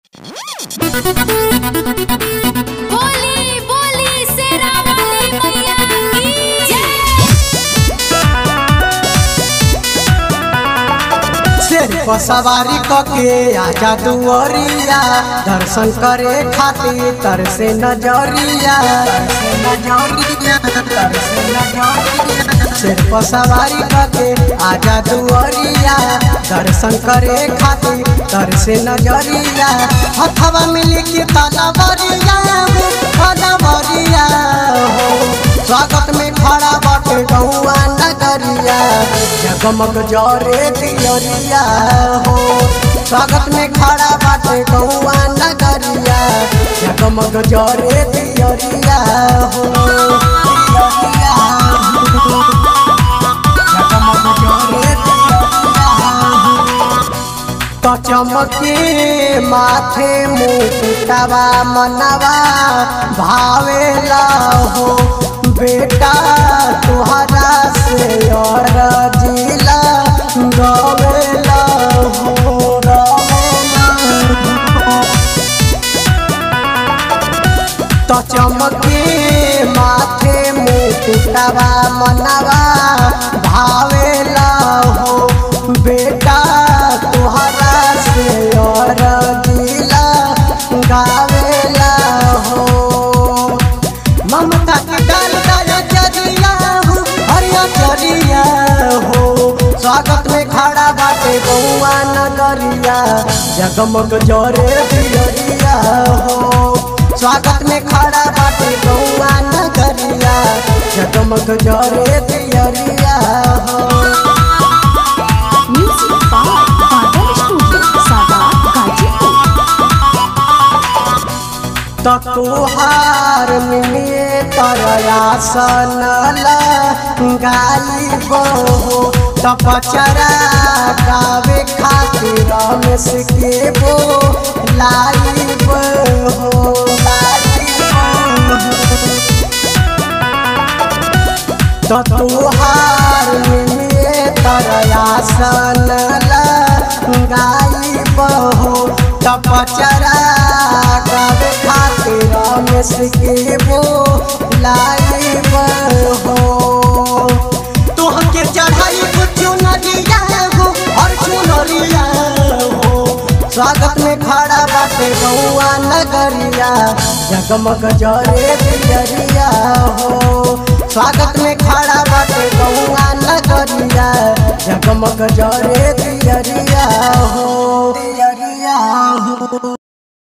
बोली बोली शेरा वाली मैया की जय शेर पर सवारी कके आजा दुअरिया दर्शन करे खातिर तर से नजरिया तरसे नजरिया, तरसे नजरिया। शेर पर सवारी कके आजा दुअरिया दर्शन करे खातिर तर से नजरिया हथवा मिली के तलवरिया तलवरिया हो स्वागत में खड़ा बाटे गौआ नगरिया जगमग जरे दियरिया हो स्वागत में खड़ा बाटे गौआ नगरिया जगमग जरे दियरिया हो दियरिया हो। जगमग जरे दियरिया हो। तो चमके माथे मुकुटवा मनवा भावेला हो बेटा तुहरा से और जिला गवेला हो रवेला हो। तो चमके माथे मुकुटवा मनवा भावेला हो बेटा तुहरा से और दिला गावेला हो ममता के डाल दया चरिया हो हरिया चरिया हो स्वागत में खड़ा बाटे बउआ नगरिया जगमग जरे दियरिया हो स्वागत में खड़ा बाटे बउआ नगरिया जगमग जरे दियरिया हो म्यूजिक बाय बादल स्टूडियो सादा गाजीपुर त तोहार मिले तरयासन गाई बहो त पचरा गावे खातिर रमेश के बो लाई बहो लाई तो तुहार मिले तरयासन गाई बहो तपचरा गावे खातिर रमेश के बो लाई बहो तुहके चढ़ाई कुछ नदिया हो और चुनरिया हो स्वागत में खड़ा बाटे बउआ नगरिया जगमग जरे दियरिया हो स्वागत में खड़ा बाटे बउआ नगरिया जगमग जरे दियरिया हो